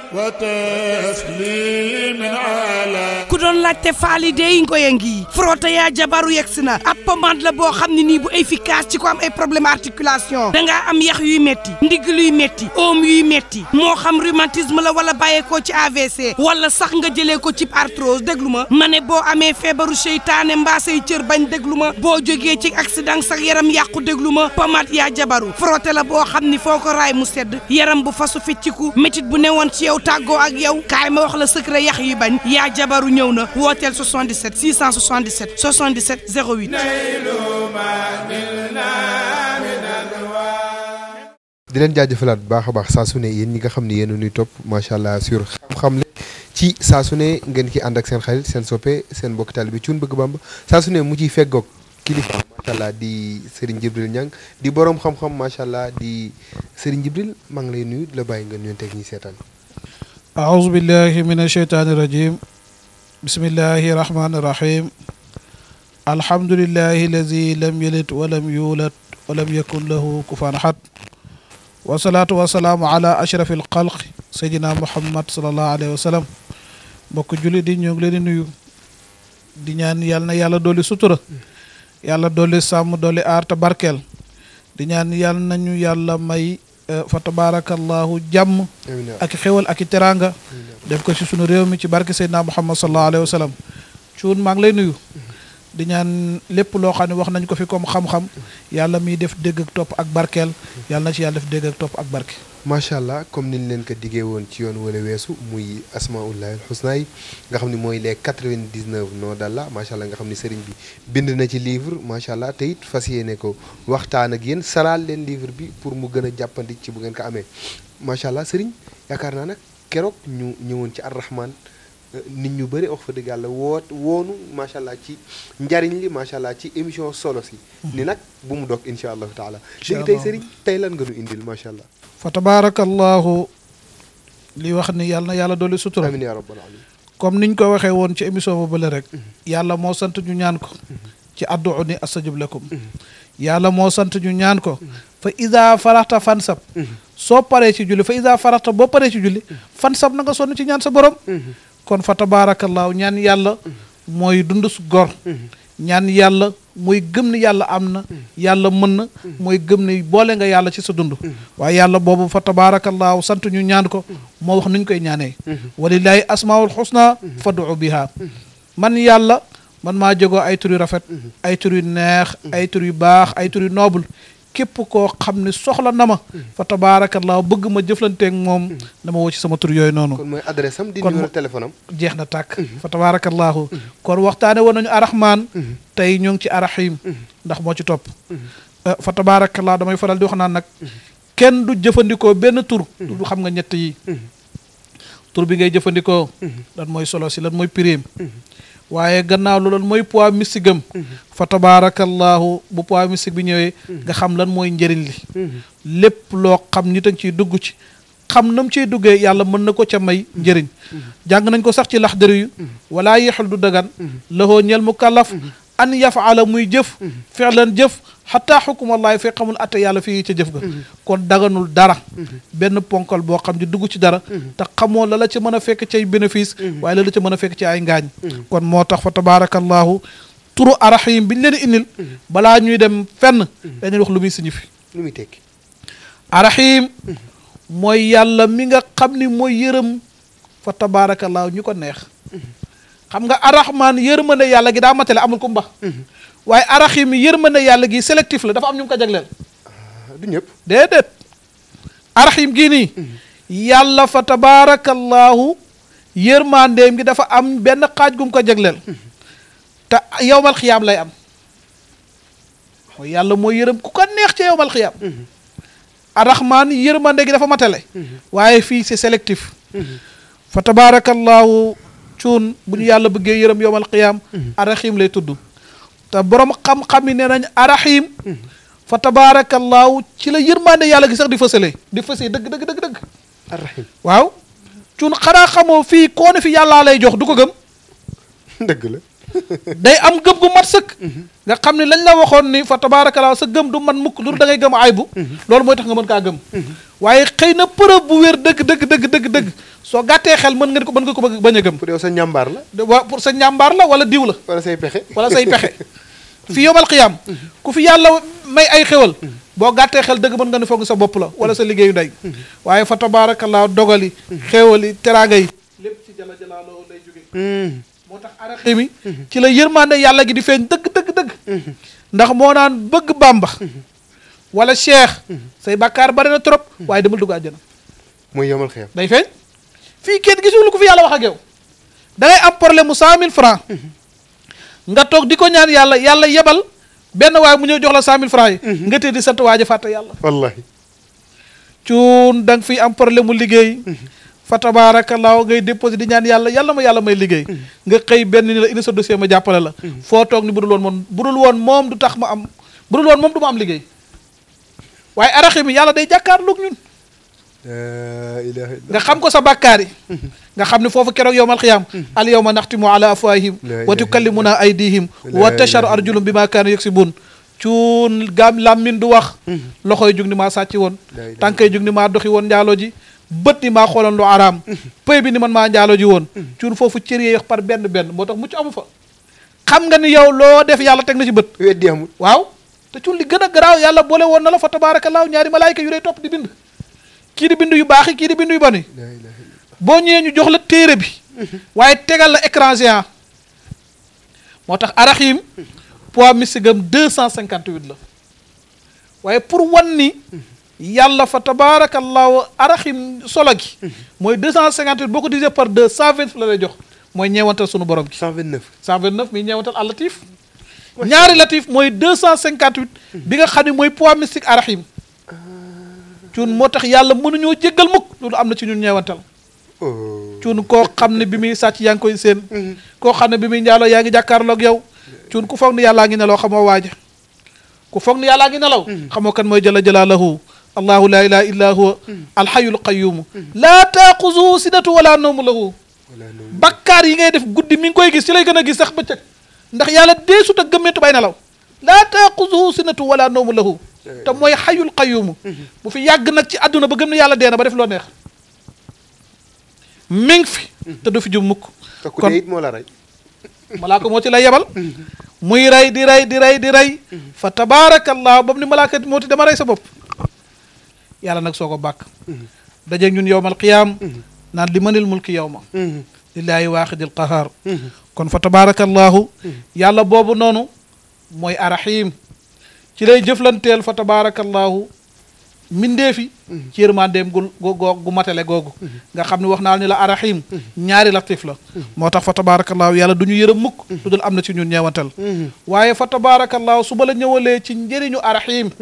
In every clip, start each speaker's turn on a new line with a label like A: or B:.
A: وتسليم على
B: ku doon laajte faali dey ngoye ngi frotté yaa jabaru yegsi na ab pommade la boo xam ne nii bu efficace ci ko am ay problème articulation dangaa am yax yuy metti ndigg luy metti oom yuy metti moo xam rhumatisme la wala bàyyeekoo ci AVC wala sax nga jëlee ko ci arthrose déglu ma ma ne boo amee feebaru seytaane mbaa say cër bañ déglu ma boo jógee ci accident sax yaram yàqu déglu ma pommade yaa jabaru frotté la boo xam ni foo ko raay mu sedd yaram bu fasu fecciku métit bu newoon ci yow tàggoo ak yow kaay ma wax la secret yax yi bañ yaa jabaru ñëw na wooteel 77 677 77 08
C: di leen jaajëfalaat bu baax a baax saa su ne yéen ñi nga xam ne yéen a ñuy topp macha allah sur xam-xam le ci saa su ne ngeen ki ànd ak seen xarit seen soppe seen mbokk taalibe bi cuun bëgg bamba saa su ne mu ciy feggoog kilifa macha allah di Serigne Jibril Niang di borom xam-xam macha allah di Serigne Jibril maa ngi lay nuyu di la bàyyi nga nuyoon teg ñi seetaan.
D: أعوذ بالله من الشيطان الرجيم بسم الله الرحمن الرحيم الحمد لله الذي لم يلد ولم يولد ولم يكن له كفوا أحد والصلاة والسلام على أشرف الخلق سيدنا محمد صلى الله عليه وسلم mbokk julli di ñu ngi leen di nuyu di ñaan yàlla na yàlla dolli sutura yàlla dolli sàmm dolli aar te barkeel di ñaan yàlla nañu yàlla may fa tabaarakallahu jàmm
C: amiin
D: ak xewal ak i teraanga def ko ci sunu réew mi ci barke Seydina Muhammad sallallahu alayhi wa sallam cuun maa ngi lay nuyu di ñaan lépp loo xam ne wax nañ ko fi comme xam-xam yàlla miy def dégg ak topp ak barkeel yàlla na ci yàlla def dégg ak topp ak barke
C: macha allah comme niñ leen ko diggee woon ci yoon wala weesu muy asmaullahi alxusna yi nga xam ne mooy les 99 noms d'Allah macha allah nga xam ne sëriñ bi bind na ci livre macha allah te it fas yéene ko waxtaan ak yéen salaal leen livre bi pour mu gën a jàppandi ci bu ngeen ko amee macha allah sëriñ yaakaar naa nag keroog ñu ñëwoon ci arrahman nit ñu bëri wax fa dëgg yàlla woot woonu macha allah ci njariñ li macha allah ci émission solo si ni nag bu mu dog incha allahu taala
D: Incha
C: léegi tey
D: allah.
C: sëriñ tey lan nga nu indil macha allah
D: fa tabaarakallahu li wax ni yàlla na yàlla dolli sutura
C: amin ya rabbal alamin
D: comme niñ ko waxee woon ci émission ba bële rek yàlla moo sant ñu ñaan ko ci addu'u ni astajib lakum yàlla moo sant ñu ñaan ko fa ida faraxta fansab soo paree ci julli fa ida faraxta boo paree ci julli fansab na nga sonn ci ñaan sa borom kon fa tabaarakallaahu ñaan yàlla mooy dund su gor ñaan yàlla mooy gëm ni yàlla am na yàlla mën na mooy gëm ni boole nga yàlla ci sa dund waaye yàlla boobu fa tabaarakallaahu sant ñu ñaan ko moo wax nuñ koy ñaanee walillaahi asmaul xusna fad'u biha man yàlla man maa jógoo ay tur yu rafet ay tur yu neex ay tur yu baax ay tur yu noble képp koo xam ne soxla na ma fa tabaarakallaahu bëgg ma jëflanteeg moom dama woo ci sama tur yooyu noonu
C: kon mooy adresse am di
D: Kon
C: numéro
D: mo-
C: téléphone am
D: jeex na tàkk fa tabaarakallaahu kon waxtaane woon nañu arahmaan tey ñoo ngi ci arahim ndax moo ci topp Eh, fa tabaarakallaahu damay faral di wax naan nag kenn du jëfandikoo benn tur du xam nga ñett yi tur bi ngay jëfandikoo lan mooy solo si lan mooy prime waaye gannaaw loolu mooy poids mystique am fa tabaarakallaahu bu poids mystique bi ñëwee nga xam lan mooy njëriñ li lépp loo xam nit a ngi ciy dugg ci xam nam ciy duggee yàlla mën na ko ca may njëriñ jàng nañ ko sax ci laxdari yu wala yexul du dagan lahoo ñel mu kallaf an yafaala muy jëf fi'lan jëf xataa xukumallahi fekk xamul atte yàlla fii ca jëf ga kon daganul dara benn ponkal boo xam di dugg ci dara te xamoo la la ca mën a fekk ci ay bénéfice waaye la la ca mën a fekk ci ay ngaañ kon moo tax fa tabaarakallahu turu arahim bi ñu leen indil balaa ñuy dem fenn dañuy wax lu muy signifie
C: lu muy tekki
D: arahim mooy yàlla mi nga xam ni mooy yërëm fa tabaarakallaahu ñu ko neex xam nga arahman yërmande yàlla gi daa matale amul ku mbax waaye arahim yërmande yàlla gi sélectif la dafa am ñu mu ko jagleel
C: Ah, du ñëpp
D: déedéet arahim gii nii yàlla fa tabaarakallaahu yërmandeem gi dafa am benn xaaj gum ko jagleel te yowmal xiyaam lay am mooy yàlla mooy yërëm ku ko neex ci yowmal xiyaam arahman yërmande gi dafa matale waaye fii c'est sélectif fa tabaarakallaahu cuun bu ñu yàlla bëggee yërëm yowmal xiyaam arahim lay tudd te borom xam-xam yi nee nañ arahim fa tabaarakallaahu ci la yërmande yàlla gi sax di fësale di fësee dëgg dëgg dëgg dëgg
C: arrahim
D: waaw cuun xanaa xamoo fii koo ne fi yàllaa lay jox du ko gëm
C: dëgg la
D: day am gëm gu mat sëkk nga xam ne lañ la waxoon ni fa tabaarakallaahu sa gëm du man mukk lu da ngay gëm aybu loolu mooy tax nga mën kaa gëm waaye xëy na preuve bu wér dëgg dëgg dëgg dëgg dëgg soo gàttee xel mën nga ko mën nga ko bëgg bañ a gëm
C: pour yow sa njàmbaar la
D: de waa pour sa njàmbaar la wala diw la
C: wala say pexe
D: wala say pexe fi yowmal xiyaam ku fi yàlla may ay xewal boo gàttee xel dëgg mën nga ne foog sa bopp la wala sa liggéeyu ndey waaye fa tabaarakallaa dogali xewali teraanga yi lépp ci jala jalaaloo lay jóge
C: Hmm.
D: moo tax araxi mi ci la yërmande yàlla gi di feeñ dëgg dëgg dëgg ndax moo naan bëgg bàmba wala cheikh say bàkkaar bari na trop waaye demal dugg àjjana
C: mooy yomal xeex
D: day feeñ fii kenn gisul ko fi yàlla wax ak yow da ngay am problème mu cent mille francs nga toog di ko ñaan yàlla yàlla yebal benn waay mu ñëw jox la cent mille francs yi nga tee di sant waaja fàtte yàlla
C: wallahi
D: cuun da nga fiy am problème mu liggéey fa tabaarakallaahu ngay déposé di ñaan yàlla yàlla ma yàlla may liggéey nga xëy benn ni la indi sa dossier ma jàppale la foo toog ni budul woon moom budul woon moom du tax ma am budul woon moom du ma am liggéey waaye araxi mi yàlla day jàkkaarloog ñun
C: la ilaha illa
D: nga xam ko sa bàkkaar yi nga xam ne foofu keroog yowmal xiyaam al yawma naxtimu ala afwahihim
C: La
D: wa
C: ilaha
D: tukallimuna aydihim
C: La
D: wa
C: ilaha
D: tasharu arjulum bi ma kaanu yaksibun cuun gaam làmmin du wax loxoy jug ni maa sàcc woon
C: La ilaha
D: tànkay jug ni maa doxi woon njaalo ji bët ni maa xooloon lu araam pëy bi ni man maa njaalo ji woon cuun foofu cër yi par benn benn moo tax mucc amu fa xam nga ni yow loo def yàlla teg na ci bët
C: weddi amul
D: waaw te cuun li gën a garaaw yàlla boole woon na la fa tabaarakallaahu ñaari malaayka yu lay topp di bind kii di bind yu baax yi kii di bind yu bon yi
C: la ilaha illa
D: boo ñëwee ñu jox la téere bi waaye tegal la écran géant moo tax araxim poids mystigam deux cent cinquante huit la waaye pour wan ni yàlla fa tabaarakallaahu araxim solo gi mooy deux cent cinquante huit boo ko divisé par deux cent vingt la lay jox mooy ñeewantal sunu borom gi
C: 129
D: cent vingt neuf mi ñeewantal al latif ñaari latif mooy deux cent cinquante huit bi nga xam ne mooy poids mystique araxim cuun moo tax yàlla mënuñoo jéggal mukk loolu am na ci ñun ñeewantal
C: oh
D: cuun koo xam ne bi muy sàcc yaa ngi koy seen koo xam ne bi muy njaaloo yaa ngi jàkkaarloog yow cuun ku foog ni yàllaa ngi nelaw xamoo waaja ku foog ni yàllaa ngi nelaw xamoo kan mooy jalla jalaalahu allahu laa ilaha illa huwa alxayul qayumu laa taaxuzuhu sinatu wala nawmu lahu
C: wala noonu
D: bakkaar yi ngay def guddi mi ngi koy gis ci lay gën a gis sax bëccëg ndax yàlla deesut a gëmmentu bay nelaw laa taaxuzuhu sinatu wala nawmu lahu te mooy xayul qayumu bu fi yàgg nag ci àdduna ba gëm ne yàlla dee na ba def loo neex mi ngi fi te du fi jum mukk
C: te ku
D: kon
C: dee it moo la rey
D: malaaka moo ci lay yebal muy rey di rey di rey di rey fa tabaarakallah boobu ni malaaka moo ti dama rey sa bopp yàlla nag soo ko bàkk dajeeg ñun yowmal qiyaam naan li manil mulki yowma lillaahi waaxidil qahaar kon fa tabaarakallahu yàlla boobu noonu mooy arahim ci lay jëflanteel fa tabaarakallahu mbindeefi ci yërmandeem gu gu gu matale googu nga xam ne wax naa ni la arahim ñaari latif la moo tax fa tabaarakallaahu yàlla du ñu yërëm mukk lu dul am na ci ñun ñeewantal waaye fa tabaarakallaahu su ba la ñëwalee ci njëriñu arahim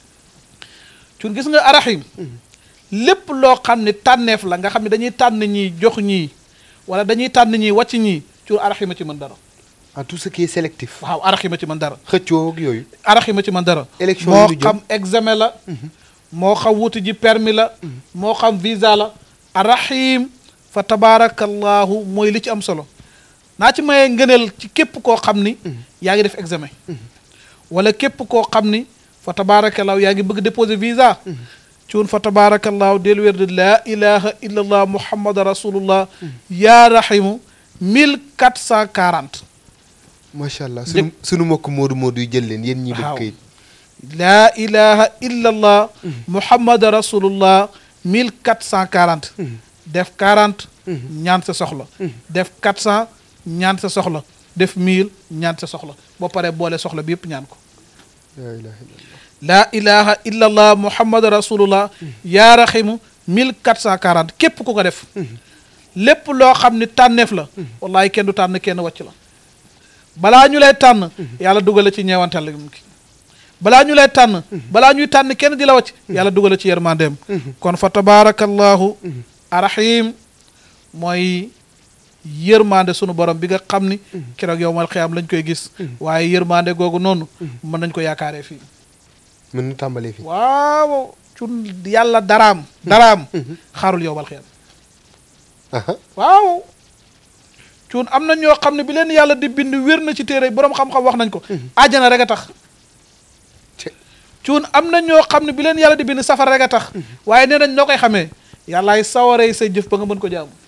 D: cun gis nga arahim lépp loo xam ne tànneef la nga xam ne dañuy tànn ñii jox ñii wala dañuy tànn ñii wàcc ñii cun arahima ci mën dara
C: en tout ce qui est sélectif
D: waaw arahima ci mën dara
C: xëccoo ak yooyu
D: arahima ci mën dara
C: Élection
D: moo
C: yi ñu jëm.
D: xam examen la moo xam wuti ji permis la moo xam visa la arahim fa tabaarakallahu mooy li ci am solo naa ci mayee ngëneel ci képp koo xam ni yaa ngi def examen wala képp koo xam ni fa tabaarakallahu yaa ngi bëgg déposer visa cuun fa tabaarakallahu del wér de laa ilaha illa allah muhammad rasulullah yaa rahimu mille quatre cent quarante
C: macha allah sunu sunu mbokk moodu moodu yu jël leen yéen ñi bëgg
D: Waaw.
C: kayit
D: laa ilaha illa allah muhammad rasulullah mille quatre cent quarante def quarante ñaan sa soxla def quatre cent ñaan sa soxla def mille ñaan sa soxla boo paree boole soxla bi yëpp ñaan ko
C: laa ilaha illallah
D: laa ilaha illa allah muhammad rasulullah yaa raximu mille quatre cent quarante képp ku ko def lépp loo xam ni tànneef la wallahi kenn du tànn kenn wàcc la balaa ñu lay tànn yàlla dugale ci ñeewantal ki balaa ñu lay tànn balaa ñuy tànn kenn di la wàcc yàlla dugale ci yërmandeem kon fa tabaarakallahu arahim mooy yërmande sunu borom bi nga xam ni keroog yow mal xiyaam lañ koy gis waaye yërmande googu noonu mën nañ ko yaakaaree fii
C: mën na tàmbalee fi
D: waaw cun yàlla daraam daraam xaarul yow mal xiyaam
C: aha
D: waaw cuun am na ñoo xam ne bi leen yàlla di bind wér na ci téere boroom xam-xam wax nañ ko àjjana rek a tax
C: Te-
D: cuun am na ñoo xam ne bi leen yàlla di bind safara rek a tax waaye nee nañ noo koy xamee yàllaay sawaree say jëf ba nga mën ko jaamu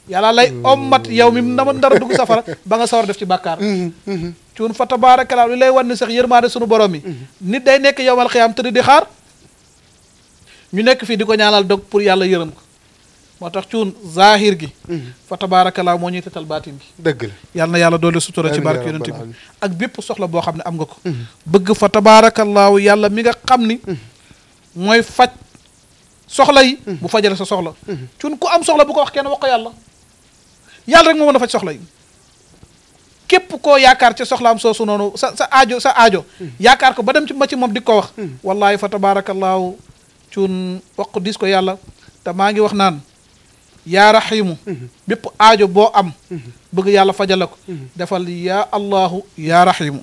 D: yàlla lay ommat yow mi ndama ndara dugg safara ba nga sawar def ci bàkkaar cuun fa tabaarakallaa li lay wan ni sax yërmaande sunu borom yi nit day nekk yowmal xiyaam tëdd di xaar ñu nekk fii di ko ñaanal dog pour yàlla yërëm ko moo tax cuun zahir gi fa tabaarakallaa moo ñuy tetal baatin gi
C: dëgg la
D: yàlla na yàlla doole sutura ci
C: Amiin
D: barke
C: yaa
D: yonent
C: rabbal
D: bi ak bépp soxla boo xam ne am nga ko bëgg fa tabaarakallaahu yàlla mi nga xam ni mooy faj soxla yi bu fajale sa soxla cuun ku am soxla bu ko wax kenn wax ko yàlla yàlla rek moo mën a faj soxla yi képp koo yaakaar ci soxlaam soosu noonu sa sa aajo sa aajo yaakaar ko ba dem ci ma ci moom di ko wax wallahi fa tabaarakallaahu cuun wax ko dis ko yàlla te maa ngi wax naan yaa raximu bépp aajo boo am bëgg yàlla fajala ko defal yaa allahu yaa raximu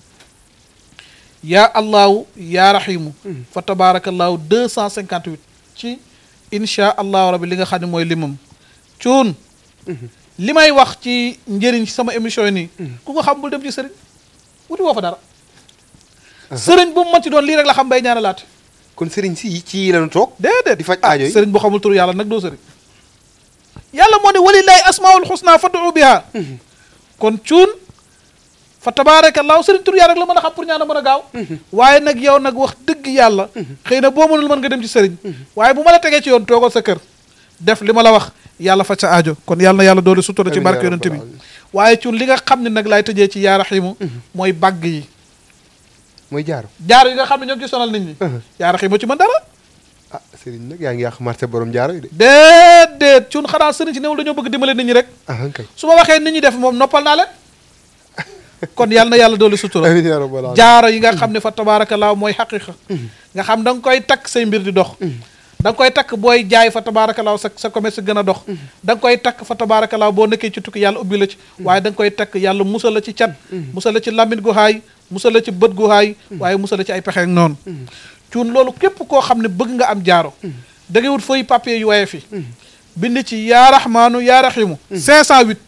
D: yaa allahu yaa raximu fa tabaarakallaahu deux cent cinquante huit ci insha allahu rabbi li nga xam ne mooy limam cuun li may wax ci njëriñ ci sama émission yi nii ku ko xam bul dem ci sëriñ wuti woo fa dara sëriñ bu mu mën ci doon lii rek la xam bay ñaanalaate
C: kon sëriñ si ci lañu toog
D: déedéet
C: di faj
D: ah
C: aajo yi
D: sëriñ bu xamul tur yàlla nag doo sëriñ yàlla moo ne walillahi asmaul xusna fad'u biha kon cuun fa tabaarakallaahu sëriñ tur yàlla rek la mën a xam pour ñaan a mën a gaaw waaye nag yow nag wax dëgg yàlla xëy na boo mënul mën nga dem ci sëriñ waaye bu ma la tegee ci yoon toogal sa kër def li ma la wax yàlla faj sa aajo kon yàlla na yàlla doole sutura ci
C: Amiin
D: barke
C: yaa
D: yonente bi
C: rabbal aalamiin.
D: waaye cuun li nga xam ne nag laay tëjee ci yaa raximu mooy bàgg yi
C: mooy jaaro
D: jaar yi nga xam ne ñoo ngi ci sonal nit ñi yaa raximu ci mën dara
C: ah sëriñ nag yaa ngi yàq marché borom jaaro yi de
D: déedéet cuun xanaa sëriñ si newul dañoo bëgg dimbale nit ñi rek
C: ah kay
D: su ma waxee nit ñi def moom noppal naa leen kon yàlla na yàlla doole sutura
C: amiin yaa rabbal aalamiin.
D: jaaro yi nga xam ne fa tabaarakallaa mooy xaqiqa nga xam da nga koy takk say mbir di dox da nga koy takk booy jaay fa tabaarakallaa sa sa commerce gën a dox da nga koy takk fa tabaarakallaa boo nekkee ci tukki yàlla ubbi la ci waaye da nga koy takk yàlla musal la ci cat musal la ci lamine gu haay musal la ci bët gu haay waaye musal la ci ay pexe ak noonu cuun loolu képp koo xam ne bëgg nga am jaaro da ngay wut feuille papier yu waye fi bind ci yaa rahmaanu yaa rahimu 508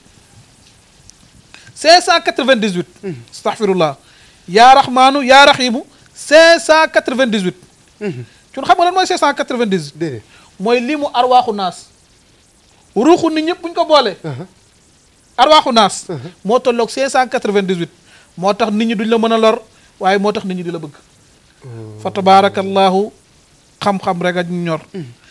D: 598 astaghfirullah yaa rahmaanu yaa rahimu 598 cun xam nga lan mooy 598
C: déedéet
D: mooy lii mu arwaaxu naas ruuxu nit ñëpp bu ñu ko boolee arwaaxu naas moo tolloog 598 moo tax nit ñi duñ la mën a lor waaye moo tax nit ñi di la bëgg fa tabaarakallahu xam-xam rek a ñu ñor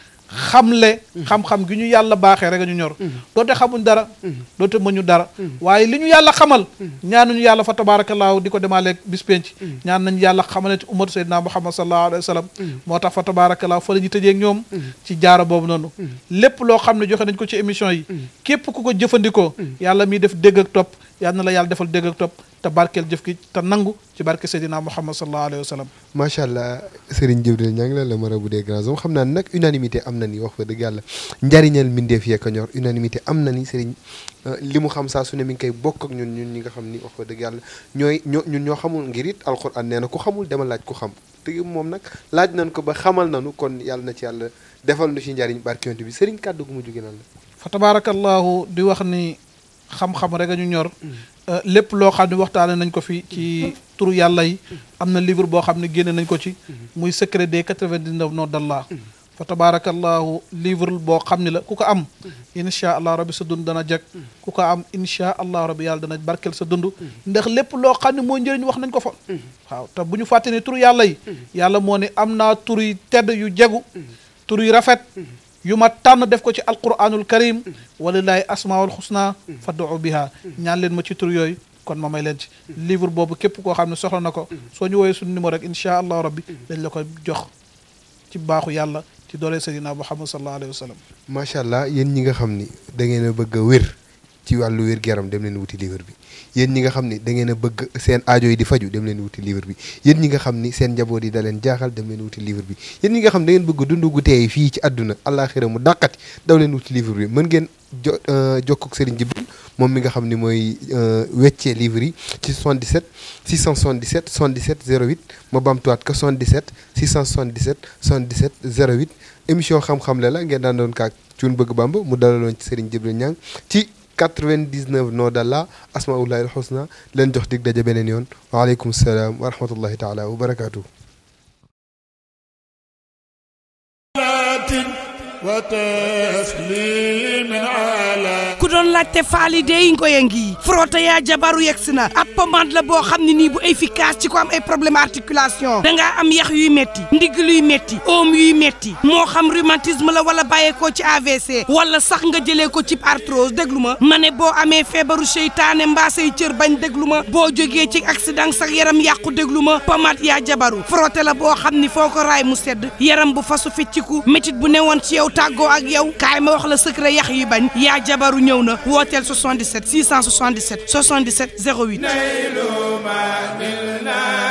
D: xamle xam-xam gi ñu yàlla baaxee rek a ñu ñor doote xamuñ dara doote mëñu dara waaye li ñu yàlla xamal ñaanuñu yàlla fa tabaarakallaahu di ko demaaleeg bis penc ñaan nañu yàlla xamale ci ummatu sayyidina muhammad sallallahu alayhi wa sallam moo tax fa tabaarakallaahu fa la ñu tëjee ak ñoom ci jaara boobu noonu lépp loo xam ne joxe nañ ko ci émission yi képp ku ko jëfandikoo yàlla miy def dégg ak topp yàlla na la yàlla defal dégg ak topp te barkeel jëf gi te nangu ci barke sayyidina muhammad sallallahu alayhi wa sallam
C: macha allah Serigne Djibril Niang la le marabout des grands hommes xam naa ne nag unanimité am na ni wax fa dëgg yàlla njariñal mbindeef yee ko ñor unanimité am na ni Serigne li mu xam saa su ne mi ngi koy bokk ak ñun ñun ñi nga xam ni wax fa dëgg yàlla ñooy ñoo ñun ñoo xamul ngir it alxuraan nee na ku xamul dama laaj ku xam te moom nag laaj nañ ko ba xamal nañu kon yàlla na ci yàlla defal nu ci njariñ barke yonent bi Serigne kàddu gu mujj gi lan la.
D: fa tabaarakallaahu di wax ni xam-xam rek a ñu ñor lépp loo xam ne waxtaane nañ ko fi ci turu yàlla yi am na livre boo xam ne génne nañ ko ci muy secret des quatre-vingt-dix-neuf noms d'Allah fa tabaarakallaahu livre boo xam ne la ku ko am insha allah rabbi sa dund dana jag ku ko am insha allah rabbi yàlla dana barkeel sa dund ndax lépp loo xam ne mooy njëriñ wax nañ ko fa waaw te bu ñu fàtte ne turu yàlla yi yàlla moo ne am naa tur yi tedd yu jegu tur yu rafet yu ma tànn def ko ci alquranul karim walillahi asmaul xusna fad'u biha ñaan leen ma ci tur yooyu kon ma may leen ci livre boobu képp koo xam ne soxla na ko soo ñu woowee suñu numéro rek insha allahu rabbi dañ la ko jox ci baaxu yàlla ci doole sayyidina muhammad sallallahu alayhi wa sallam
C: macha allah yéen ñi nga xam ni da ngeen a bëgg a wér ci wàllu wér yaram dem leen wuti livre bi yéen ñi nga xam ni da ngeen a bëgg seen aajo yi di faju dem leen wuti livre bi yéen ñi nga xam ni seen njaboot yi da leen jaaxal dem leen wuti livre bi yéen ñi nga xam da ngeen bëgg dund gu teey fii ci àdduna àllaaxira mu dàqati daw leen wuti livre bi mën ngeen jo jokkoo ak Serigne Djibril moom mi nga xam ni mooy weccee livre yi ci 77 677 77 08 ma bamtuwaat ko 77 677 77 08 émission xam-xam la la ngeen daan doon kaak cuun bëgg bamba mu dalaloon ci Serigne Djibril Niang ci 99 noo dalla asmaullahi alxusna leen jox dig daje beneen yoon waaleykum salaam wa rahmatullahi taala wa barakaatu.
A: وتسليم على
B: doon laajte faali dey ngoye ngi frotté yaa jabaru yegsi na ab pommade la boo xam ne nii bu efficace ci ko am ay problème articulation dangaa am yax yuy metti ndigg luy metti oom yuy metti moo xam rhumatisme la wala bàyyeekoo ci AVC wala sax nga jëlee ko ci arthrose déglu ma ma ne boo amee feebaru seytaane mbaa say cër bañ déglu ma boo jógee ci accident sax yaram yàqu déglu ma pommade yaa jabaru frotté la boo xam ni foo ko raay mu sedd yaram bu fasu fecciku métit bu newoon ci yow tàggoo ak yow kaay ma wax la secret yax yi bañ yaa jabaru ñëw na wooteel 77 677 77 08